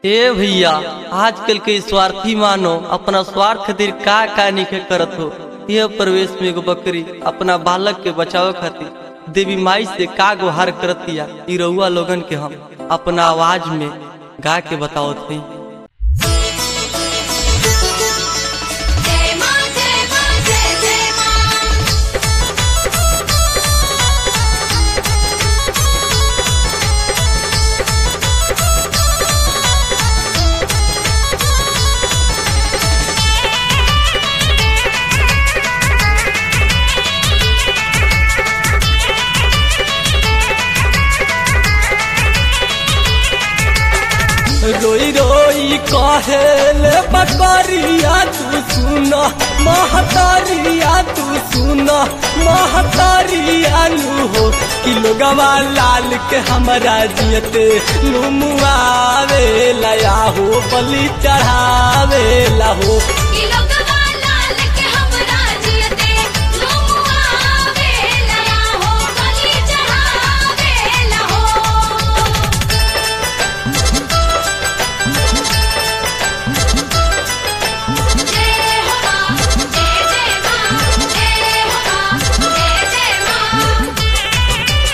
ए भैया आजकल के स्वार्थी मानो अपना स्वार्थ खातिर का का निखे करत हो यह प्रवेश में एगो बकरी अपना बालक के बचावे खातिर देवी माई से का गुहार करतिया इ रउआ लोगन के हम अपना आवाज में गा के बतावत हई जय मां जय मां जय जय मां रोई रोई कहेले बकरिया तू सुन महतारिया तू सुन महतारिया नु हो कि लोगवा लाल के हमरा जियते नुमुआवे लया हो बलि चढ़ावे ला हो ई लोगवा लाल के हमरा जियते झुमुआवे लया हो बलि चढ़ावे लहो जय हो मां जय जय मां जय हो मां जय जय मां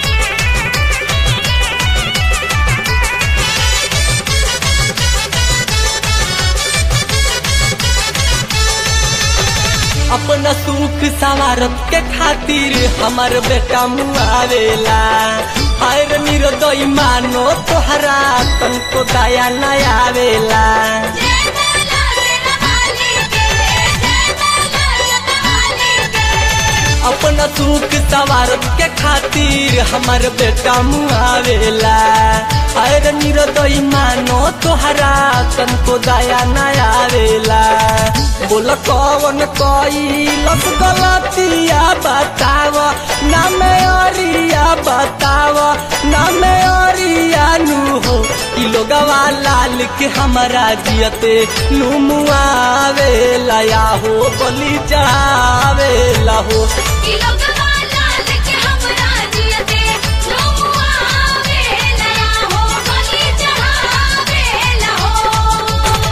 अपना सुख सवारत के खातिर हमार बेटा मुआवेला हर निर्दयी मानो तोहरा तनको दया न आवेला जय माला तेरा वाली के जय माला जगवाली के अपना सुख सवारत के खातिर हमार बेटा मुआवेला हर निर्दयी मानो तोहरा तनको दया न आवेला बोल कौन कोई लस गलतिया बताव ना मैं अरिया बताव ना मैं अरिया नु हो ई लोगवा लाल के हमारा जियते नु मुआवे लया हो बलि चढ़ावे ला हो ई लोगवा लाल के हमरा जियते झुमुआवे लया हो बलि चढ़ावे लहो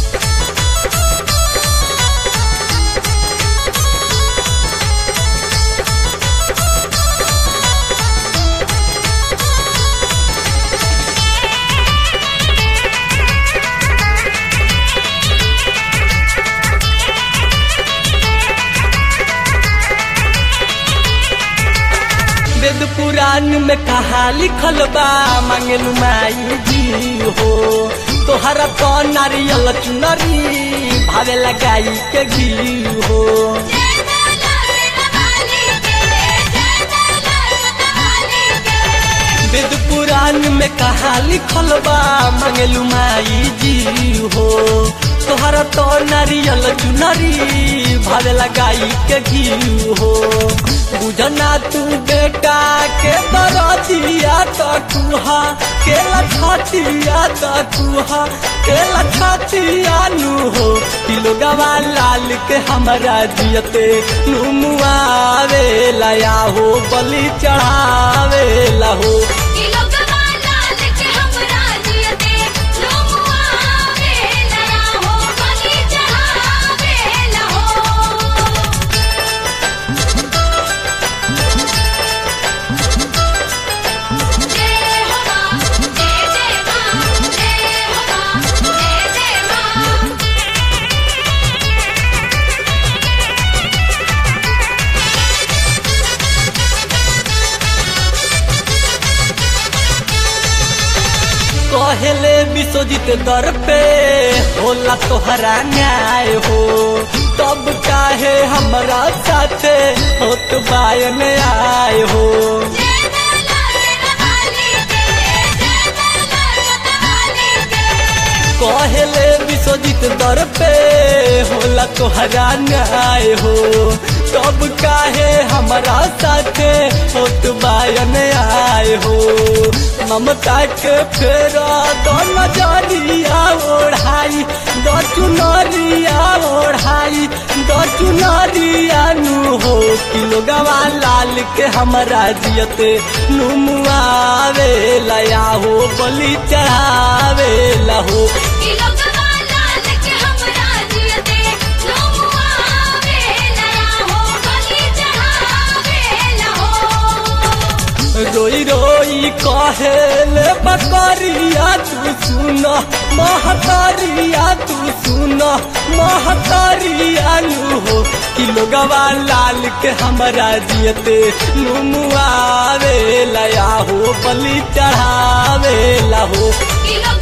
वेद पुराण में कहा लिखल बा मंगलू माई जी हो तोहरा तो नारियल चुनरी भावे लगाई के घी हो जय माला तेरा वाली के जय माला जगवाली के वेद पुराण में कहा लिखल बा मंगलू माई जी हो तोहरा तो नारियल चुनरी भावे लगाई के घी हो बुझना तू बेटा के दरदिया तो तुहा के लछतिया तो तुहा के लछतिया नु हो कि लोगवा लाल के हमरा जियते नु मुआवे लया हो बलि चढ़ावे ला हो ई लोगवा लाल के हमरा जियते झुमुआवे लया हो बलि चढ़ावे लहो जय हो मां जय जय मां जय हो मां जय जय मां कहले विश्वजीत दर पे होला तोहरा न्याय हो तब काहे हमरा साथे होत बायन आय हो जय माला तेरा वाली के जय माला जगवाली के कहले विश्वजीत दर पे होला तोहरा न्याय हो तब काहे हमरा साथे होत बायन आय हो ममता के फेरा दो नजरिया ओढ़ाई दो चुनरिया ओढ़ाई दो चुनरिया नु हो कि लोगवा लाल के हमरा जियते नुमुआवे लया हो बलि चढ़ावे लहो रोई रोई कहेले बकरिया तू सुन महतरिया तू सुन महतरिया नु हो कि लोगवा लाल के हमरा जियते नुमुआवे लया हो बलि चढ़ावे ला हो किलो